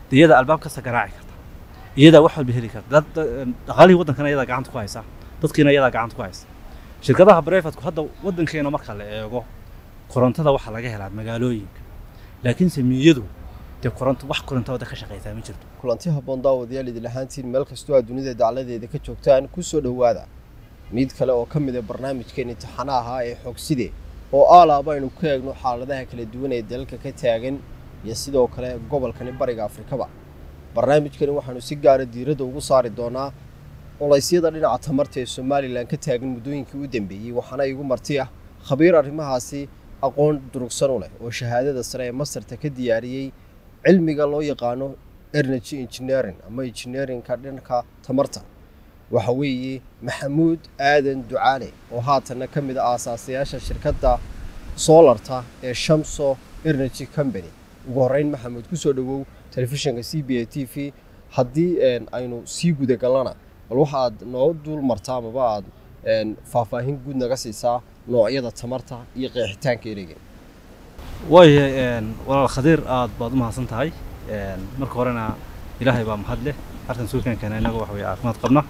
dee iyadaa albaab kasta garaaci karta iyadaa wax walba heli karta dad dhaqaalihii waddankana iyadaa gacanta ku haysa dadkiina iyadaa gacanta ku haysa shirkadaha brefatku hadda waddankeena marka la eego korontada waxaa laga helaa magaalooyinka laakiinse miyadu dee koronto wax koronto wadda ka shaqaysaa ma jirto kulanti habboon daawadayaal idin ahaantiin meel kastoo aad dunida dacladeeda ka joogtaan ku soo dhowaada mid kale oo ka mid a barnaamijkeen imtixaana ahaa ee xogside oo aalaaba aynu ku eegno xaaladaha kala duwan ee dalalka ka taagan iyo sidoo kale gobolkani bariga afrikaba barnaamijkani waxaanu si gaara diiradda ugu saari doonaa oleysyada dhinaca tamarta ee somalilan ka taagan muddooyinkii u dambeeyey waxaana igu marti ah khabiir arrimahaasi aqoon durugsan u leh oo shahaadada sare ee mastarta ka diyaariyey cilmiga loo yaqaano energy engineering ama engineeringka dhanka tamarta waxa weeye maxamuud aadan ducaale oo haatanna ka mid a aasaasayaasha shirkadda soolarta ee shamso energy company ugu horreyn maxamuud kusoo dhowow telefishinka c b a t v haddii aynu sii gudagallana bal waxaad noo dul martaa amaba aad faahfaahin guud naga siisaa noocyada tamarta iyo qeexitaanka ereyga waayahay walaal khadiir aad baad u mahadsan tahay marka horena ilaahay baa mahad leh arkan suulkankeena innaga waxa weye caafimaad qabna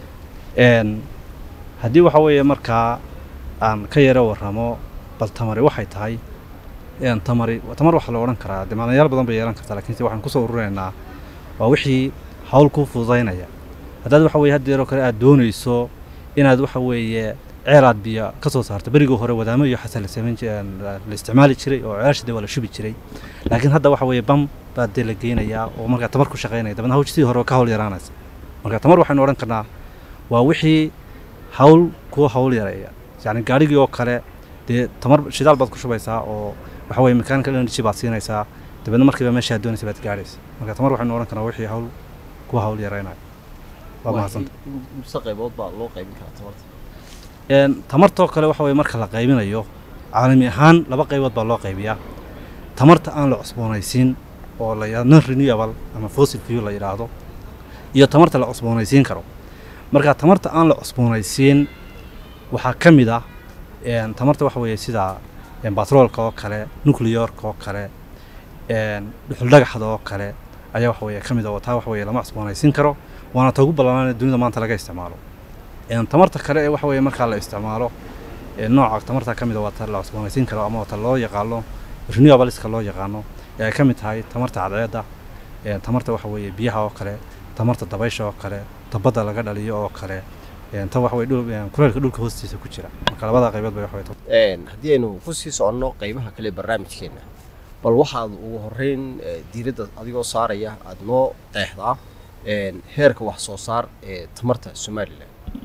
haddii waxa weeye markaa aan ka yaro warramo bal tamari waxay tahay tamari tamar waxaa la odhan karaa dee maalmayaal badan bay yeelan kartaa lakiinse waxaan kusoo ururinaynaa waa wixii hawl kuu fududaynaya haddaad waxa weye haddeeroo kale aad doonayso inaad waxa weeye ceelaad biyo ka soo saarto berigii hore wadaamo iyo xasan la samayn la isticmaali jiray oo ceelasha dee waa la shubi jiray laakiin hadda waxa weeye bam baa dee la geynayaa oo markaa tamar ku shaqaynaya dabadna hawsh sidii hore ka hawl yaraanaysa marka tamar waxaynu odhan karnaa waa wixii hawl kuwa hawl yareeya yacni gaadhigii oo kale dee tamar shidaal baad ku shubaysaa oo waxa weye mechanical energy baad siinaysaa dabeedna markiiba meesha aad doonaysa baad gaadhaysa marka tamar waxaynu odhan karnaa wixii hawl kuwa hawl yareynayo waa mahadsanta mise qaybood baa loo qaybin karaa tamarta tamartoo kale waxa weye marka la qaybinayo caalami ahaan laba qaybood baa loo qaybiyaa tamarta aan la cusboonaysiin oo la yidhahdo non renewable ama fossil fuel la yidhaahdo iyo tamarta la cusboonaysiin karo marka tamarta aan la cusboonaysiin waxaa ka mid ah tamarta waxa weeye sida batroolka oo kale nucleyorka oo kale dhuxuldhagaxda oo kale ayaa waxa weye ka mid ah oo taa waxa weye lama cusboonaysiin karo waana ta ugu ballaanaan dunida maanta laga isticmaalo tamarta kale ee waxa weye markaa la isticmaalo nooca tamarta ka mid a waa ta la cusboonaysiin karo ama ta loo yaqaano renewableska loo yaqaano ee ay ka mid tahay tamarta cadceedda tamarta waxa weeye biyaha oo kale tamarta dabaysha oo kale tabadda laga dhaliyo oo kale ta waxa weye dhul kuleelka dhulka hoostiisa ku jira marka labada qaybood bay waxa weye haddii aynu ku sii soconno qaybaha kale barnaamijkeenna bal waxaad ugu horreyn diiradda adigoo saaraya aada noo qeexdaa heerka wax soo saar ee tamarta somalilan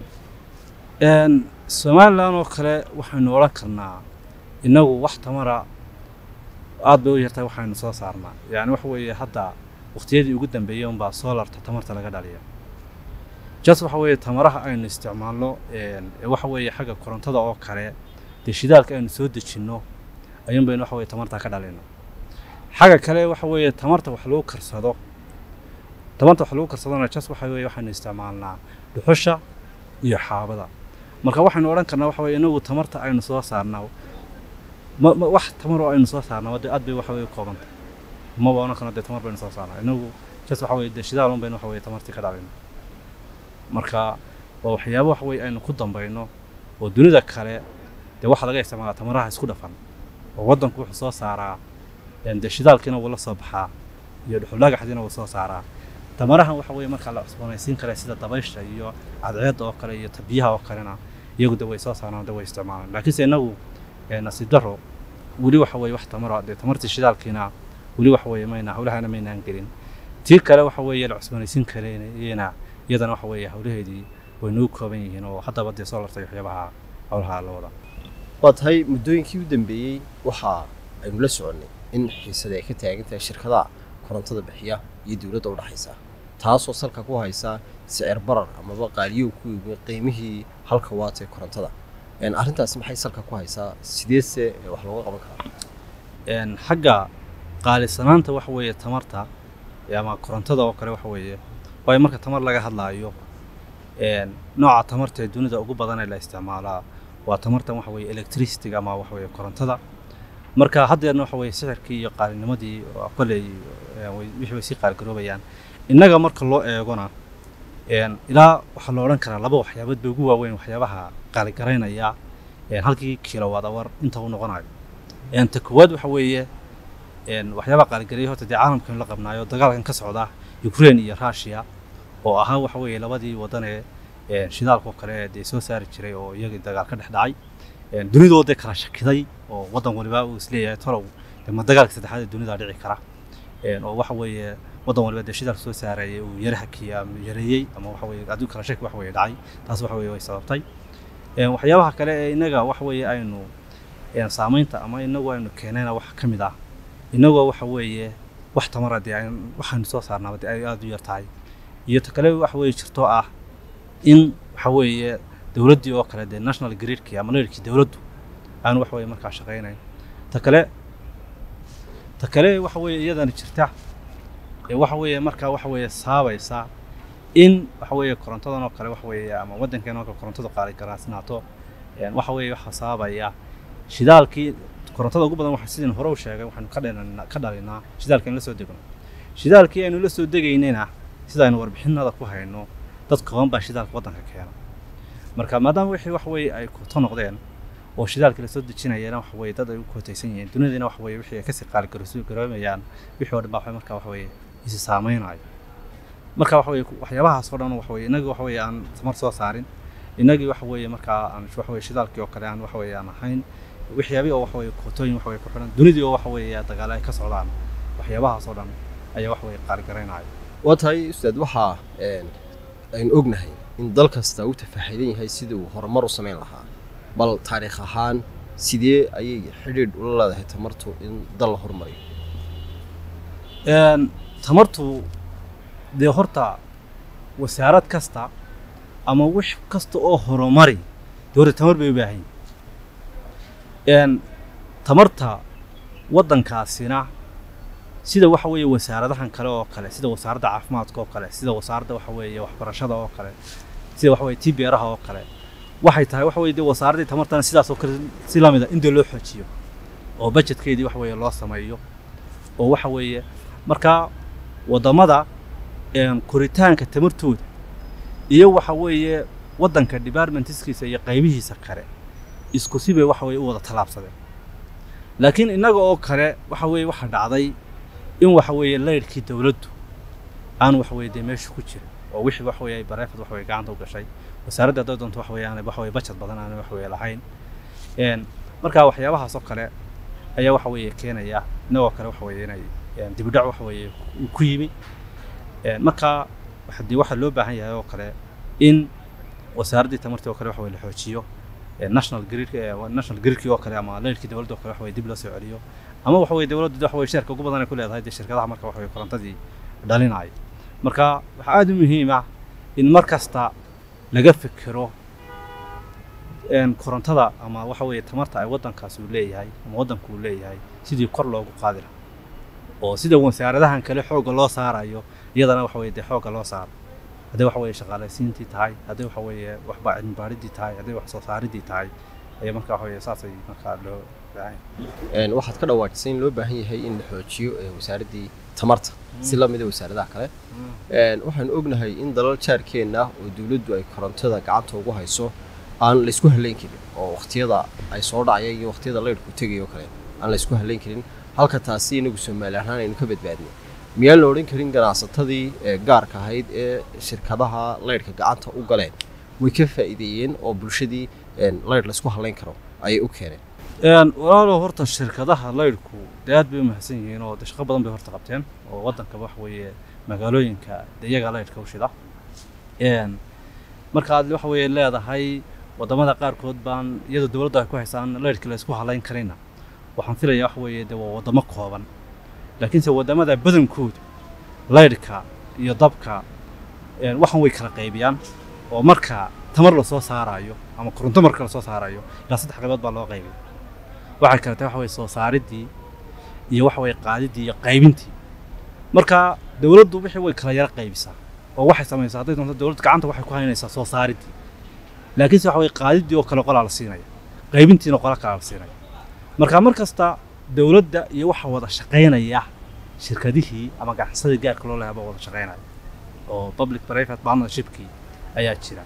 somalilan oo kale waxaynu odhan karnaa innagu wax tamara aad bay u yartahay waxaynu soo saarnaa yacni waxa weeye hadda waqtiyadii ugu dambeeyey unbaa soolarta tamarta laga dhaliya jas waxa weeye tamaraha aynu isticmaalno waxa weeye xagga korontada oo kale dee shidaalka aynu soo dejinno ayuun baynu waxa weye tamarta ka dhalino xagga kale waxa weeye tamarta wax lagu karsado tamarta wax lagu karsadona jas waxa weeye waxaynu isticmaalnaa dhuxusha iyo xaabada marka waxaynu odhan karnaa waxa weye inagu tamarta aynu soo saarnaa ma ma wax tamar oo aynu soo saarnaa dee aad bay waxa weye koobanta maba odhan karno dee tamar baynu soo saarnaa inagu jas waxa weye dee shidaal un baynu waxa weye tamartii ka dhalino marka waa waxyaabo waxa weye aynu ku dambayno oo dunida kale dee waxaa laga isticmaalaa tamaraha isku dhafan oo waddanku wuxuu soo saaraa dee shidaalkiina wuu la soo baxaa iyo dhuxuldhagaxdiina wuu soo saaraa tamarahan waxa weye markaa la cusboonaysiin kara sida dabaysha iyo cadceedda oo kale iyo biyaha oo kalena iyagu de way soo saaraan de way isticmaalaan laakiinse inagu nasiib daro weli waxa weye wax tamara dee tamartii shidaalkiina weli waxa weye mayna hawlahana maynaan gelin tii kale waxa weeye la cusboonaysiin karayna iyadana waxa weeye hawlaheedii way nagu kooban yihiin oo haddaba dee soo lartay waxyaabaha hawlaha la wada waa tahay muddooyinkii u dambeeyey waxa aynu la soconnay in xiisada ay ka taagan tahay shirkadaha korontada bixiya iyo dowladda udhexaysa taasoo salka ku haysa sicir barar amaba qaaliyow ku yimi qiimihii halka waat ee korontada arrintaasi maxay salka ku haysaa sideese wax looga qaban karaa xagga qaalisanaanta waxa weeye tamarta ama korontada oo kale waxa weeye waayo marka tamar laga hadlaayo nooca tamarta ee dunida ugu badan ee la isticmaalaa waa tamartan waxa weeye electricity ama waxa weeye korontada marka haddeerna waxa weeye sixirkii iyo qaalinimadii oo kolley ee, way- wixii way sii qaaligaroobayaan innaga marka loo eegona een, ilaa waxaa la odhan karaa laba waxyaabood bay ugu waaweyn waxyaabaha qaaligaraynaya een, halkii kilowatt hour inta uu noqonayo een, ta koowaad waxa weeye een, waxyaabaha qaaligareeya horta dee caalamkan la qabnaayo dagaalkan ka socda ukraine iyo russia oo ahaa waxa weeye labadii wadan ee een, shidaalka oo kale ee dee soo saari jiray oo iyagii dagaal ka dhex dhacay een, dunidoo dee kala shakiday oo wadan waliba uu isleeyahay tolow dee ma dagaalka saddexaad ee dunida dhici kara een, oo waxa weeye wadan waliba dee shidaal soo saarayay uu yara hakiyey ama yareeyey ama waxa weeye adduun kala shaki waxa weeye dhacay taas waxa weeye way sababtay een, waxyaabaha kale ee inaga waxa weeye aynu een, saamaynta ama inagu aynu keenayna wax ka mid ah inagoo waxa weeye wax tamara dee aan- waxaynu soo saarnaaba dee ay aada u yar tahay iyo ta kale waxa weeye jirto ah in waxa weeye dowladdii oo kale dee national gridkii ama leerkii dowladdu aanu waxa weeye markaa shaqaynayn ta kale ta kale waxa weeye iyadana jirta ee waxa weeye markaa waxa weeye saabaysa in waxa weeye korontadan oo kale waxa weeye ama waddankeen oo kale korontadu qaali garaasnaato een, waxa weeye waxa saabaya shidaalkii korontada ugu badan waxa sidin hore u sheegay waxaanu ka dhalinaa ka dhalinaa shidaalka in la soo degno shidaalkii aynu la soo degaynayna sida aynu warbixinada ku hayno dad kooban baa shidaalka waddanka keena marka maadaama wixii wax weeye ay koto noqdeen oo shidaalkii lasoo dejinayana waxa weeye dad ay u kootaysan yihiin dunidina waxa weeye wixii ay kasii qaali garoosu garoomayaan wixii oo dhan baa waxa marka waxa weeye isi saameynayo marka waxa weeye waxyaabahaas oo dhan waxa weeye inagii waxa weeye aan tamar soo saarin inagii waxa weeye markaa aan waxa weeye shidaalkii oo kale aan waxa weeye aan ahayn waxyaabii oo waxa weeye kootooyin waxa weeye ku xidhan dunidii oo waxa weeye dagaalo ay ka socdaan waxyaabahaas oo dhan ayaa waxa weeye qaali garaynaya waa tahay ustaad waxaa een, aynu ognahay in dal kasta uu tafaaxidan yahay sidii uu horumar u samayn lahaa bal taariikh ahaan sidee ayay xidhiidh ula leedahay tamartu in dal la horumariyo Een, tamartu dee horta wasaarad kasta ama wix kasta oo horumari dee horta tamar bay u baahan yihiin Een, tamarta waddankaasina sida waxa weeye wasaaradahan kale oo kale sida wasaaradda caafimaadka oo kale sida wasaaradda waxa weeye waxbarashada oo kale sida waxa weeye tii beeraha oo kale waxay tahay waxa weeye dee wasaaraddii tamartana sidaas oo kale si la mid a in dee loo xoojiyo oo budgetkeedii waxa weeye loo sameeyo oo waxa weeye marka waddamada een, koritaanka tamartooda iyo waxa weeye waddanka departmentskiisa iyo qaybihiisa kale isku sibay waxa weeye u wada tallaabsadeen laakiin innaga oo kale waxa weeye waxa dhacday in waxa weeye laydhkii dowladdu aan waxa weeye dee meesha ku jirin oo wixii waxa weeye ay bareefad waxa weeye gacanta u gashay wasaaradda hadday doonto waxa weeye aanay waxa weeye budget badan aanay waxa weeye lahayn een marka waxyaabahaas oo kale ayaa waxa weeye keenaya innagoo kale waxa weeye inay een, dib u dhac waxa weeye ku- ku yimi een marka waxa dee waxaa loo baahan yahay oo kale in wasaaraddii tamartii oo kale waxa weye la xoojiyo ee national grid ee national gridkii oo kale ama leyrkii dowladda oo kale waxa weye dib loo soo celiyo ama waxa weye dowladdu waxa weye sheerka ugu badan ay ku leedahay dee shirkadaha marka waxa weye korontadii dhalinaya marka waxaa aada u muhiim ah in mar kasta laga fikiro een korontada ama waxa weeye tamarta ay waddankaas uu leeyahay ama waddanku uu leeyahay sidii kor loogu qaadi lahaa oo sida wasaaradahan kale xoogga loo saarayo iyadana waxa weye dee xoogga loo saaro hadday waxa weeye shaqaalaysiintii tahay hadday waxa weeye waxba cilmi baaridii tahay hadday wax soo saaridii tahay ayaa marka waxa weeye saasay markaa loo baahan yahay. Een, waxaad ka dhawaajisay in loo baahan yahay in la xoojiyo ee, wasaaraddii tamarta si la mid a wasaaradaha kale Een, waxaan ognahay in dalal jaarkeenna oo dowladdu ay korontada gacanta ugu hayso aan la isku halayn karin oo waqtiyada ay soo dhacaya iyo waqtiyada laydhku tegaya oo kale aan la isku halayn karin halka taasi inagu Soomaali ahaan aynu ka badbaadnay miyaan la odhan karin ganacsatadii ee gaarka ahayd ee shirkadaha laydhka gacanta u galeen way ka faa'iideeyeen oo bulshadii een, laydh la isku halayn karo ayay u keeneen een walaalow horta shirkadaha laydhku dee aad bay u mahadsan yihiin oo dee shaqo badan bay horta qabteen oo waddanka waxa weeye magaalooyinka dee iyaga laydhka u shida een marka aad waxa weeye leedahay waddamada qaarkood baan iyadoo dowladda ay ku haysaan laydhkii la isku halayn karayna waxaan filayaa waxa weeye dee waa waddamo kooban laakiinse waddamada badankoodu laydhka iyo dabka een waxan way kala qaybiyaan oo marka tamar la soo saarayo ama koronto marka la soo saarayo ilaa saddex qaybood baa loo qaybiya waxay kale tahay waxa weye soo saaridii iyo waxa weye qaadidii iyo qaybintii marka dowladdu wixii way kala yara qaybisaa oo waxay samaysaa hadday doonto dowladdu gacanta waxay ku haynaysaa soo saaridii laakiinse waxa weye qaadidii oo kale qolaa la siinaya qaybintiina qola kale la siinaya marka mar kasta dowladda iyo waxa wada shaqaynaya shirkadihii ama ganacsadii gaarka loo lehaa baa wada shaqaynaya oo public private partnershipkii ayaa jira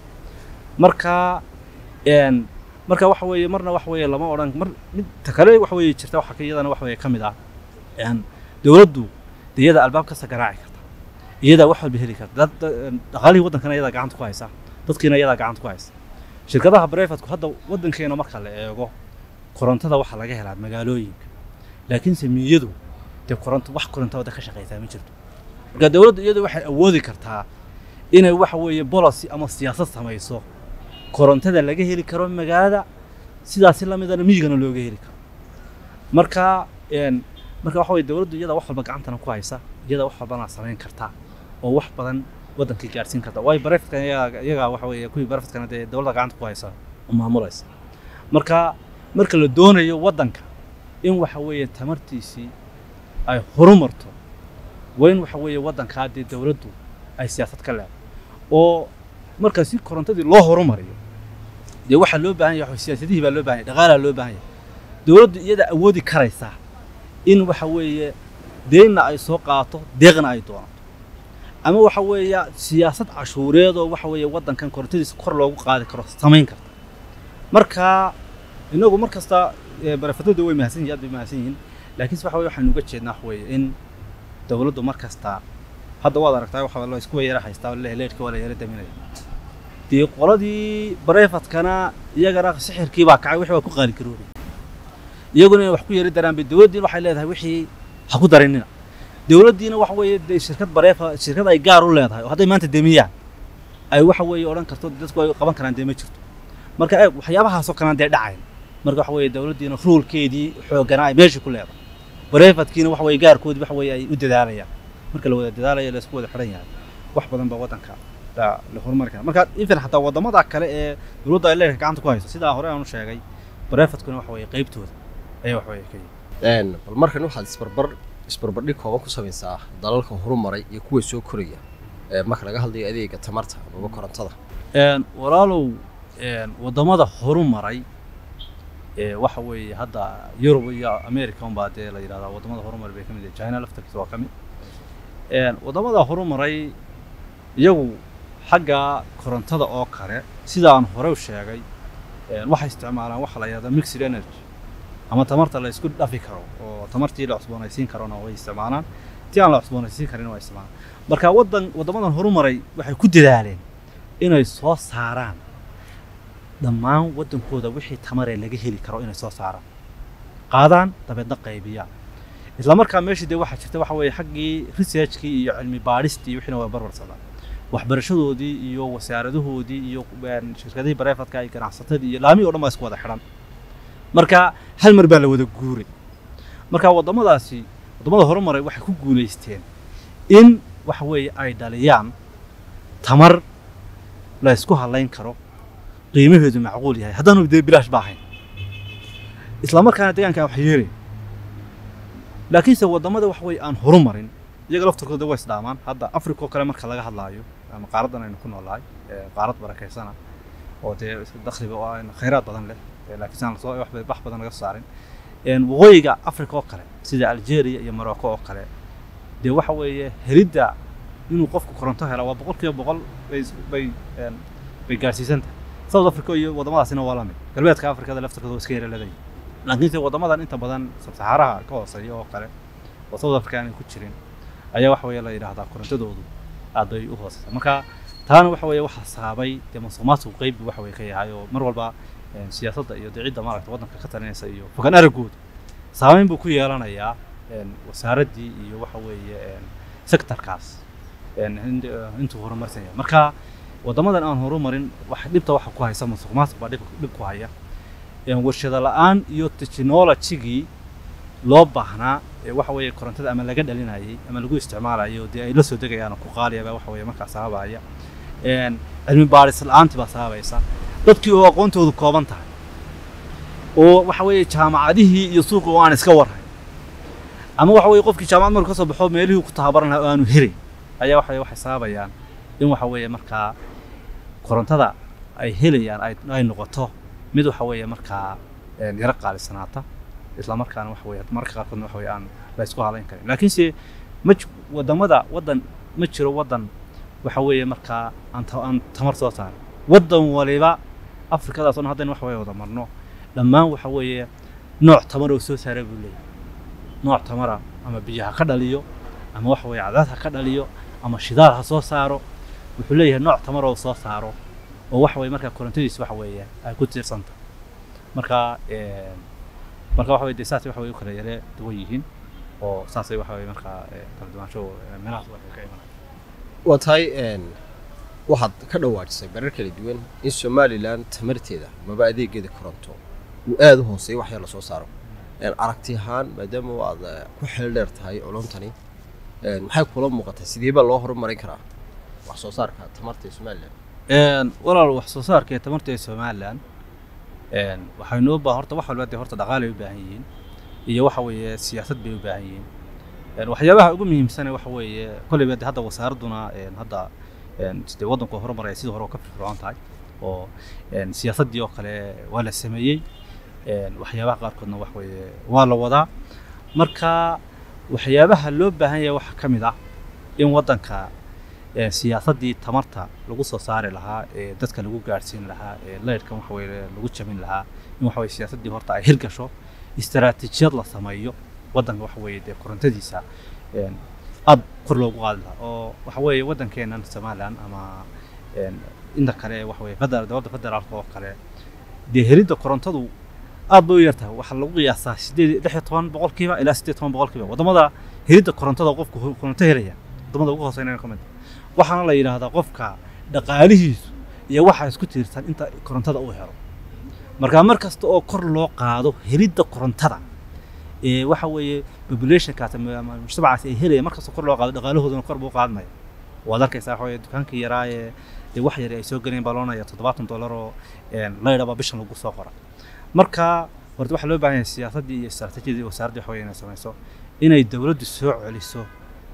marka een marka waxa weeye marna waxa weeye lama odhan mar midta kale waxa weeye jirta waxa ka iyadana waxa weeye ka mid ah een dowladdu dee iyada albaab kasta garaaci karta iyadaa wax walba heli karta dad dad- dhaqaalihii waddankana iyadaa gacanta ku haysa dadkiina iyadaa gacanta ku haysa shirkadaha privateku hadda waddankeena marka la eego korontada waxaa laga helaa magaalooyinka laakiinse miyadu dee koronto wax koronto wadda ka shaqaysaa ma jirto marka dowladdu iyadu waxay awoodi kartaa inay waxa weeye policy ama siyaasad samayso korontada laga heli karo magaalada sidaasi lamidana miyigana looga heli karo marka een marka waxa weye dowladdu iyada wax walba gacantana ku haysa iyada wax walbana samayn karta oo wax badan waddankii gaarsiin karta waayo bareftka iyaga iyaga waxa weeye kuwii bareftkana dee dowladda gacanta ku haysa oo maamulaysa marka marka la doonayo waddanka in waxa weeye tamartiisii ay horumarto waa in waxa weeye waddankaa dee dowladdu ay siyaasad ka leedahay oo marka si korontadii loo horumariyo dee waxaa loo baahan yahay waxa- siyaasadihii baa loo baahan yahay dhaqaalaa loo baahan yahay dowladdu iyada awoodi karaysaa in waxa weeye deynna ay soo qaato deeqna ay doonato ama waxa weeye siyaasad cashuureed oo waxa weeye waddankan korontadiisa kor loogu qaadi karo samayn karta marka inagu mar kasta ee, barafadooda way mahadsan yihiin aad bay mahadsan yihiin laakiinse waxa weye waxaynu uga jeednaa waxa weeye in dowladdu mar kasta hadda waad aragtaa waxa la isku yara haystaa le leedhka waa la yara daminaya dee qoladii barefadkana iyagana sixirkii baa kacay wixii waa ku qaali garoobay iyaguna inay wax ku yari daraan bay dowladdiina waxay leedahay wixii ha ku darinina dowladdiina waxa weeye dee shirkad bareefa shirkad ay gaar u leedahay oo hadday maanta demiyaan ay waxa weeye odhan karto dadku ay qaban karaan dee ma jirto marka eeg waxyaabahaasoo kalaan dee dhacayn marka waxa weeye dowladdiina ruulkeedii xooganaa ay meesha ku leedahay bareefadkiina waxa weeye gaarkoodii waxa weeye ay u dadaalayaan marka la wada dadaalayo la isku wada xidhan yahay wax badan baa waddanka la la horumari kara marka even xataa waddamada kale ee dowladda ay leedahay gacanta ku hayso sidaa hore aan u sheegay bareefadkuna waxa weeye qaybtooda ayaa wax weeye ka yihi Een, bal markan waxaad isbarbar isbarbardhig kooban ku samaysaa dalalka horumaray iyo kuwa soo koraya ee marka laga hadlayo adeega tamarta amaba korontada Een, walaalow een, waddamada horumaray ee waxa weeye hadda yurub iyo america unbaa dee la yidhahdaa waddamada horumaray bay ka mid yihiin china laftarkiisa waa ka mid Een, waddamada horumaray iyagu xagga korontada oo kale sidaan hore u sheegay een, waxay isticmaalaan waxa la yidhahdaa mixed energy ama tamarta la isku dhafi karo oo tamartii la cusboonaysiin karona way isticmaalaan tii aan la cusboonaysiin karin waa isticmaalaan marka waddan waddamadan horumaray waxay ku dadaaleen inay soo saaraan dhammaan waddankooda wixii tamaree laga heli karo inay soo saaraan qaadaan dabeedna qaybiyaan isla markaa meeshii dee waxaa jirta waxa weeye xaggii researchkii iyo cilmi baadhistii wixiina waa barbarsadaan waxbarashadoodii iyo wasaaradahoodii iyo een, shirkadihii bareefadka iyo ganacsatadii iyo laamihii o dhan baa isku wada xidhan marka hal mar baa la wada guuray marka waddamadaasi waddamada horumaray waxay ku guulaysteen in waxa weeye ay dhaliyaan tamar la isku halayn karo qiimaheedu macquul yahay haddaanu dee bilaash ba ahayn isla markaana deegaankan wax yeelay laakiinse waddamada wax weeye aan horumarin iyaga laftarkooda waa isdhaamaan hadda africa oo kale marka laga hadlaayo ama qaaradan aynu ku noolahay ee qaarad barakaysana oo dee dakhliga oo aan khayraad badan leh ee laakiinse aan lasoo wax wax badan laga soo saarin een waqooyiga africa oo kale sida algeria iyo morocco oo kale dee waxa weeye helidda inuu qofku koronto helo waa boqol kiiba boqol bay is- bay een, bay gaarsiisan tahay south africa iyo waddamadaasina waa la mid galbeedka afrikada laftarkooda waa iska yara leedahay laakiinse waddamadan inta badan sabsaxaaraha ka hooseeya oo kale oo south africa aanay ku jirin ayaa waxa weeye la yidhaahdaa korontadoodu aad bay u hooseysaa marka taana waxa weeye waxaa saabay dee musuqmaasuqu qeyb buu waxa weye ka yahay oo mar walba een, siyaasadda iyo dee cidda maaragta waddanka ka talinaysa iyo fogaan araggooda saameyn buu ku yeelanayaa een, wasaaraddii iyo waxa weeye een, sectorkaas een, in- eh, intuu horumarsan yahay marka waddamadan aan horumarin wax dhibta waxa ku haysa musuqmaasuq baa dhib dhib ku haya een, warshado la-aan iyo technologygii loo baahnaa ee waxa weeye korontada ama laga dhalinayay ama lagu isticmaalayo dee ay la soo degayaan oo ku qaaliyaba waxa weeye markaa sababaya een, cilmi baadhis la-aantii baa sababaysa dadkii oo aqoontoodu kooban tahay oo waxa weeye jaamacadihii iyo suuqi oo aan iska warhayn ama waxa weeye qofkii jaamacad markuu ka soo baxo meelihii ku tababaran lahaa oo aanu helin ayaa waxa waxay sababayaan in waxa weeye markaa korontada ay helayaan ay, ay noqoto mid waxa weeye markaa een, yaro qaalisanaata isla markaana waxa weeye marka qaarkoodna waxa weeye aan la isku halayn karin laakiinse ma ji- wadamada wadan ma jiro wadan waxa weeye markaa aan ta- aan tamar soo saarin wadan waliba afrikadaas oo dhan haddaynu waxa weeye wada marno dhammaan waxa weeye nooc tamar oo soo saara buu leeyahay nooc tamara ama biyo ha ka dhaliyo ama waxa weeye cadaad ha ka dhaliyo ama shidaal ha soo saaro wuxuu leeyahay nooc tamar oo soo saaro oo waxa weeye markaa korontadiisa waxa weeye ay ku tiirsanta marka een, marka waxa weye dee saasay waxa weye u kala yare duwan yihiin oo saasay waxa weye markaa ee, kala duwaansho ee, meelahaas waxay ka imanaya waa tahay een, waxaad ka dhawaajisay marar kala duwan in somalilan tamarteeda maba adeegeeda koronto uu aada u hooseeyo wax yar lasoo saaro Een, aragti ahaan maadaama aad eh, ku xeel dheer tahay culuntani een, maxay kula muuqatay sidee baa loo horumarin karaa wax soo saarka tamarta ee somalilan Een, walaal wax soo saarka ee tamarta ee somalilan een, waxaynu u baa horta wax walba dee horta dhaqaalay u baahan yihiin iyo waxa weeye siyaasad bay u baahan yihiin Een, waxyaabaha ugu muhiimsan waxa weeye kolleyba dee hadda wasaaraduna een, hadda een, dee waddanku waa horumaraya sidii hore oo ka firfircoon tahay oo een, siyaasaddii oo kale waa la sameeyey een, waxyaabaha qaarkoodna wax weeye waa la wadaa marka waxyaabaha loo baahan yahay waxaa ka mid ah in waddanka ee siyaasaddii tamarta lagu soo saari lahaa ee dadka lagu gaadhsiin lahaa ee leyrhkan waxa weye lagu jabin lahaa in waxa weye siyaasaddii horta ay hirgasho istaraatiijiyad la sameeyo waddanka waxa weeye dee korontadiisa een, aad kor loogu qaadi lahaa oo waxa weeye waddankeennan somalilan ama een, inta kale waxa weye federal dowladda federaalka oo kale dee helidda korontadu aad bay u yartahay waxaa lagu qiyaasaa sideed lix iyo toban boqolkiiba ilaa siddeed iyo toban boqolkiiba waddamada helidda korontada qofku hu- koronto helaya waddamada ugu hooseynaya ka mid ah. waxaana la yidhaahdaa qofka dhaqaalihiisu iyo waxa isku tiirsan inta korontada uu helo marka mar kasta oo kor loo qaado helidda korontada ee waxa weeye populationkaas ama ama mujtamacaas ay helaya mar kasta kor loo qaado dhaqaalahooduna kor buu u qaadmaya waad arkaysaa waxa weeye dukaankii yaraa ee dee wax yar ay soo gelayeen baa loonaya toddobaatan dollar oo een, laydhaba bishan lagu soo qora marka horta waxaa loo baahan yahay siyaasaddii iyo istaraatiijiyadii wasaaradda waxa weye inay samayso inay dowladdu soo celiso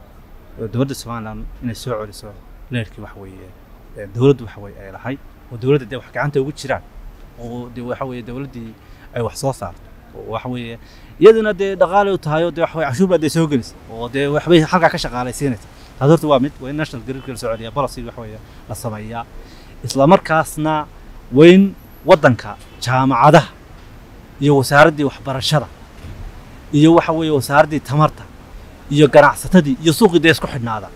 oo dowladda somaliland inay soo celiso leerkii waxa weeye ee dowladdu waxa weye ay lahay oo dowladda dee wax gacanta ugu jiraan oo dee waxa weeye dowladdii ay wax soo saarto oo waxa weeye iyaduna dee dhaqaalay u tahay oo dee waxa weye cashuur baa dee soo gelaysa oo dee waxbay halkaa ka shaqaalaysiinaysa taas horta waa mid waa in national gridka la soo celiya policy waxa weeye la sameeyaa isla markaasna waa in waddanka jaamacadaha iyo wasaaraddii waxbarashada iyo waxa weeye wasaaraddii tamarta iyo ganacsatadii iyo suuqii dee isku xidhnaada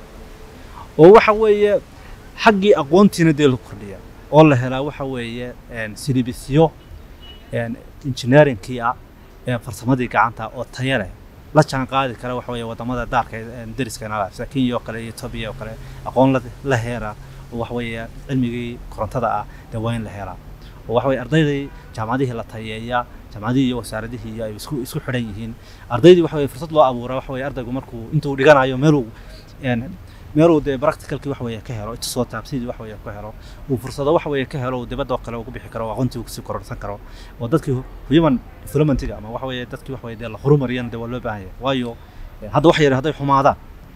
oo waxa weeye xaggii aqoontiina dee la kordhiya oo la helaa waxa weeye een, silibisyo een, engineeringkii ah ee farsamadii gacanta oo tayo leh la jaan qaadi kara waxa weeye wadamada daarka ee deriska nala sida kenya oo kale iyo etoobiya oo kale aqoon la, la heera oo waxa weeye cilmigii korontada ah dee waa in la helaa oo waxa weeye ardaydii jaamacadihii la tayeeyaa jaamacadihii iyo wasaaradihii iyo ay isku isku xidhan yihiin ardaydii waxa weeye fursad loo abuuraa waxa weeye ardaygu markuu intuu dhiganayo meeluu een, meeluu dee practicalkii waxa weeye ka helo soo taabsidii waxa weeye ka helo uu fursado waxa weeye ka helo uu dibadda oo kale ugu bixi karo oo aqoontii uu kusii kororsan karo oo dadkii human developmentiga ama waxa weeye dadkii waxa weeye dee la horumariyana dee waa loo baahan yahay waayo eh, hadda wax yar hadday xumaadaan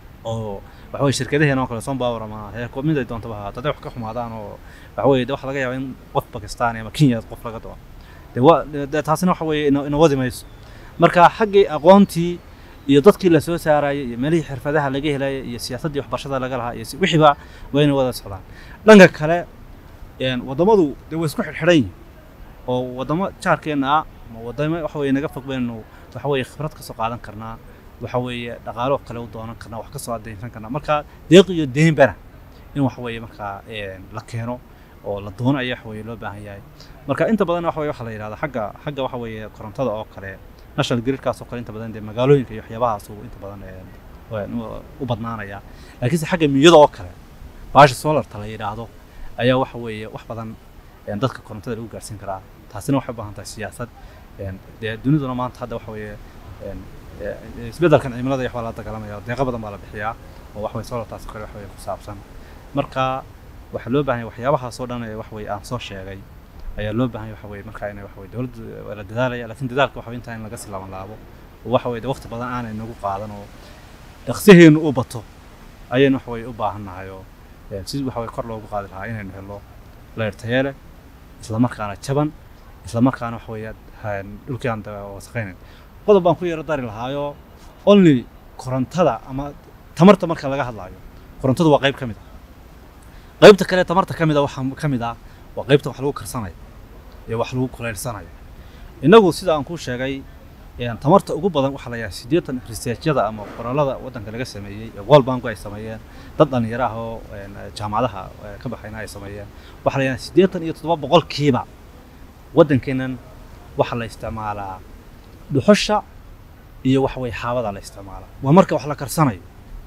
oo waxa weeye shirkadaheena oo kale Sunpower ama heerko mid ay doontaba ha hadday wax ka xumaadaan oo waxa weeye dee waxa laga yaabaa in qof Pakistan ama Kenya qof laga doo dee waa dee taasina waxa weeye ina ina wadi mayso marka xaggii aqoontii iyo dadkii la soo saarayay iyo meelihii xirfadaha laga helayay iyo siyaasaddii waxbarashada laga lahaa iyo si- wixiiba waa inay wada socdaan dhanka kale een, waddamadu dee way isku xidhxidhan yihiin oo waddamo jaarkeenna ah ama waddamo waxa weeye naga fog baynu waxa weeye khibrad ka soo qaadan karnaa waxa weeye dhaqaalo kale u doonan karnaa wax ka soo adeynsan karnaa marka deeq iyo deynbana in waxa weeye markaa een, la keeno oo la doono ayaa waxa weeye loo baahan yahay marka inta badan waxa weeye waxa la yidhahdaa xagga xagga waxa weeye korontada oo kale national gridkaas oo kale inta badan dee magaalooyinka iyo waxyaabahaas uu inta badan een, een, u- u badnaanaya laakiinse xagga miyada oo kale baasha solarta la yidhaahdo ayaa waxa weeye wax badan een, dadka korontada lagu gaarsiin karaa taasina waxay u baahan tahay siyaasad een, dee duniduna maanta hadda waxa weeye een, ee, isbeddelkan cimilada iyo waxbaa la dagaalamaya deeqa badan baa la bixiyaa oo wax weye solartaas oo kale wax weye ku saabsan marka waxaa loo baahan yahay waxyaabahaas oo dhan ee wax weye aan soo sheegay ayaa loo baahan yahay waxa weye marka inay waxa weye dowladdu waa la dadaalaya laakiin dadaalka waxa weye intaa in laga sii laban laabo oo waxa weye de waqti badan aanay nagu qaadan oo dhaqsiheenu u bato ayaynu waxa weye u baahannahay oo ee, sidii waxa weye kor loogu qaadi lahaa inaynu helo leer tayo leh isla markaana jaban isla markaana waxa weeye ha- dhulkii aan da- wasaqaynayn qodob baan ku yaro dari lahaayo only korontada ama tamarta marka laga hadlaayo korontadu waa qayb ka mid ah qaybta kale tamarta ka mid a waxaa ka mid ah waa qaybta wax lagu karsanayo iyo wax lagu kulaylsanayo innagu sida aan kuu sheegay een, tamarta ugu badan waxaa la yahay siddeetan researchyada ama qoraalada waddanka laga sameeyey ee world banku ay sameeyeen dad dhallinyaro ah oo een, jaamacadaha eh, ka baxayna ay sameeyeen waxaa la yahay siddeetan iyo toddoba boqolkiiba waddankeennan waxaa la isticmaalaa dhuxusha iyo waxa weye xaabada la isticmaalaa waa marka wax la karsanayo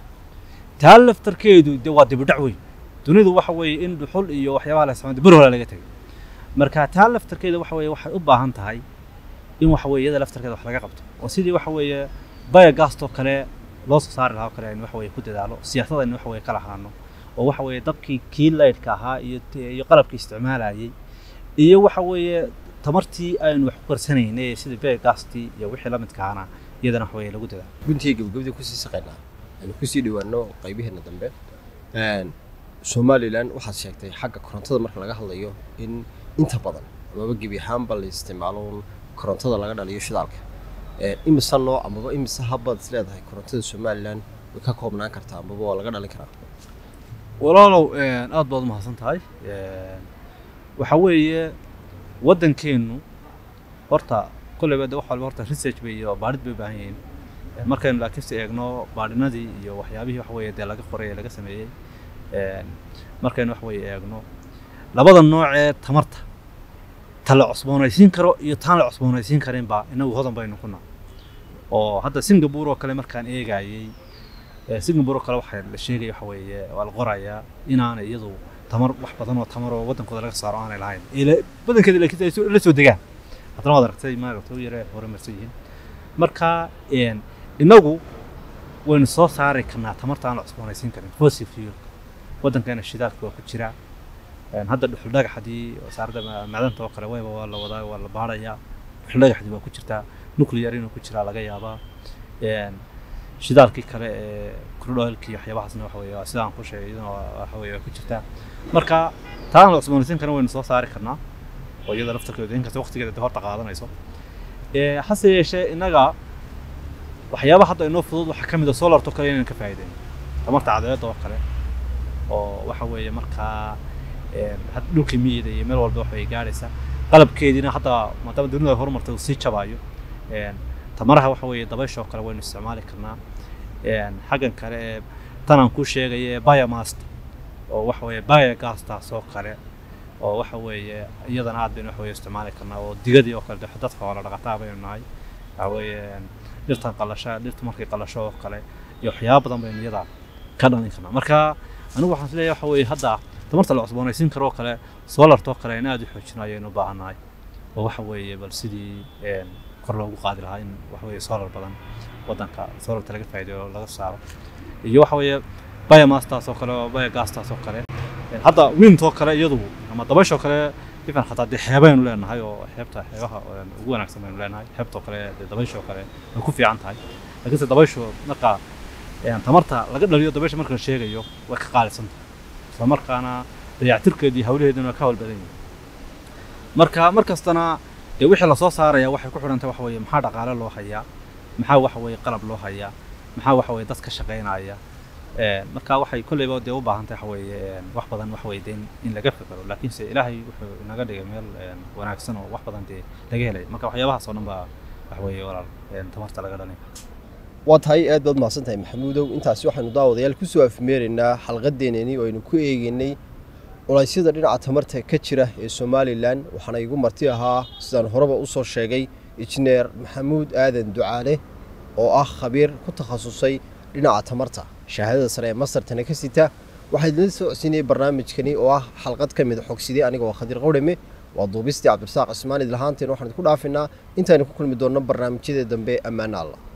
taa laftarkeedu de waa dibudhac weyn dunidu waxa weeye in dhuxul iyo waxyaabaha la isticmaalo bir hore laga tegay marka taa laftarkeeda waxa weeye waxay u baahan tahay in waxa weeye iyada laftarkeeda wax laga qabto oo sidii waxa weeye biogaastoo kale loo soo saari lahaa oo kale aynu waxa weeye ku dadaalo siyaasadda aynu waxa weeye kala hadlano oo waxa weeye dabkii kii laydhka ahaa iyo iyo qalabkii isticmaalayay iyo waxa weeye tamartii aynu wax ku karsanaynay sida biogaastii iyo wixii la midka ahana iyadana waxa weeye lagu dadaalo guntiga gabagabadii kusii saqaynaa aynu kusii dhawaano qaybaheena dambe Een, somalilan waxaad sheegtay xagga korontada marka laga hadlayo in inta badan amaba gebi ahaanba la isticmaalo un korontada laga dhaliyo shidaalka Een, imise nooc amaba imise habbaad is leedahay korontada somalilan way ka koobnaan kartaa amaba waa laga dhalin karaa walaalow een, aad baad umahadsan tahay Een, waxa weeye waddankeennu horta kolleyba de wax walba horta research bay iyo baadhid bay u baahan yihiin Een, markaynu laakiinse eegno baadhinadii iyo waxyaabihii wax weeye dee laga qoray ee laga sameeyey Een, markaynu wax weeye eegno labada nooc ee tamarta ta la cusboonaysiin karo iyo taan la cusboonaysiin karinba inagu hodan baynu ku nahay oo hadda singapore oo kale markaan eegayey ee singapore oo kale waxaa la sheegaya waxa weeye waa la qorayaa inaanay iyadu tamar wax badan oo tamar oo waddankooda laga saaro aanay lahayn ila badankeeda laakiin ay soo- la soo degaan haddana waad aragtay maaragta u yare hore marsan yihiin marka een, innagu waynu soo saari karnaa tamarta aan la cusboonaysiin karin fossil fuel waddankeena shidaalka waa ku jira Een, hadda dhuxul dhagax haddii wasaaradda ma- macdanta oo kale wayba waa la wadaa waa la baarayaa dhuxul dhagaxdii waa ku jirtaa nuclear inuu ku jiraa laga yaabaa Een, shidaalkii kale ee crude oilkii waxyaabahaasna waxa weeye waa sida aan ku sheegay iyaduna waa- waxa weeye waa ku jirtaa marka taan la cusboonaysiin karin waynu soo saari karnaa oo iyada laftarkeedu inkasta waqtigeeda dee horta qaadanayso Ee, hase yeeshee innaga waxyaabaha hadda inoo fudud waxaa ka mid a solarto kale inaan ka faa'iideyno tamarta cadceedda oo kale oo waxa weeye markaa een, had- dhulka miyida iyo meel walba waxay gaadhaysaa qalabkeediina hadda maadaama dunida ay horumartay uu sii jabaayo een, tamaraha waxa weeye dabaysha oo kale waynu isticmaali karnaa Een, xaggan kale ee tan aan kuu sheegaya ee biomasta oo waxa weeye biogastaas oo kale oo waxa weeye iyadana aad baynu waxa weeye isticmaali karnaa oo digadii oo kale dad xoola dhaqataa baynu nahay waxa weeye een, dhirtan qalasha dhirta markay qalasho oo kale iyo waxyaaba badan baynu iyada ka dhalin karnaa marka anigu waxaan isleeyahay waxa weeye hadda tamarta la cusboonaysiin karo oo kale solartoo kale in aad u xoojino ayaynu u baahannahay oo waxa weeye bal sidii een, kor loogu qaadi lahaa in waxa weeye solar badan waddanka solarta laga faa'iideeyo oo laga saaro iyo waxa weeye biomastaas oo kale oo biogastaas oo kale Een, hadda windoo kale iyadu ama dabayshoo kale ifan xataa dee xeebaynu leenahay oo xeebta xeebaha een, ugu wanaagsan baynu leenahay xeebtoo kale dee dabayshoo kale way ku fiican tahay laakiinse dabayshu marka een, tamarta laga dhaliyo dabaysha marka la sheegayo way ka qaalisan tahay isla markaana dayactirkeedii hawlaheeduna waa ka hawlbadan yihiin marka mar kastana dee wixii lasoo saaraya waxay ku xidhan tahay waxa weeye maxaa dhaqaale loo hayaa maxaa waxa weeye qalab loo hayaa maxaa waxa weeye dad ka shaqaynaya Een, marka waxay kolleyba dee u baahan tahay waxa weeye een, wax badan wax weeye dee in- in laga fikiro laakiinse ilaahay wuxuu inaga dhigay meel een, wanaagsan oo wax badan dee laga helay marka waxyaabahaas oo dhan baa waxa weeye walaal een, tamarta laga dhalin karo waa tahay aad baad mahadsan tahay maxamuudow intaasi waxaynu daawadayaal kusoo afmeeraynaa xalqadeenani oo aynu ku eegaynay culaysyada dhinaca tamarta ka jira ee somalilan waxaana igu marti ahaa sidaan horeba usoo sheegay injineer maxamuud aadan ducaale oo ah khabiir ku takhasusay dhinaca tamarta shahaadada sare ee mastartana ka sita waxaa idinla socodsiinayay barnaamijkani oo ah xalqad ka mid a xogside aniga waa khadiir qawdhame waa duubistii cabdirasaaq cismaan idlahaanteen waxaan idinku dhaafinaa intaynu ku kulmi doonno barnaamijyada dambe ammaana allah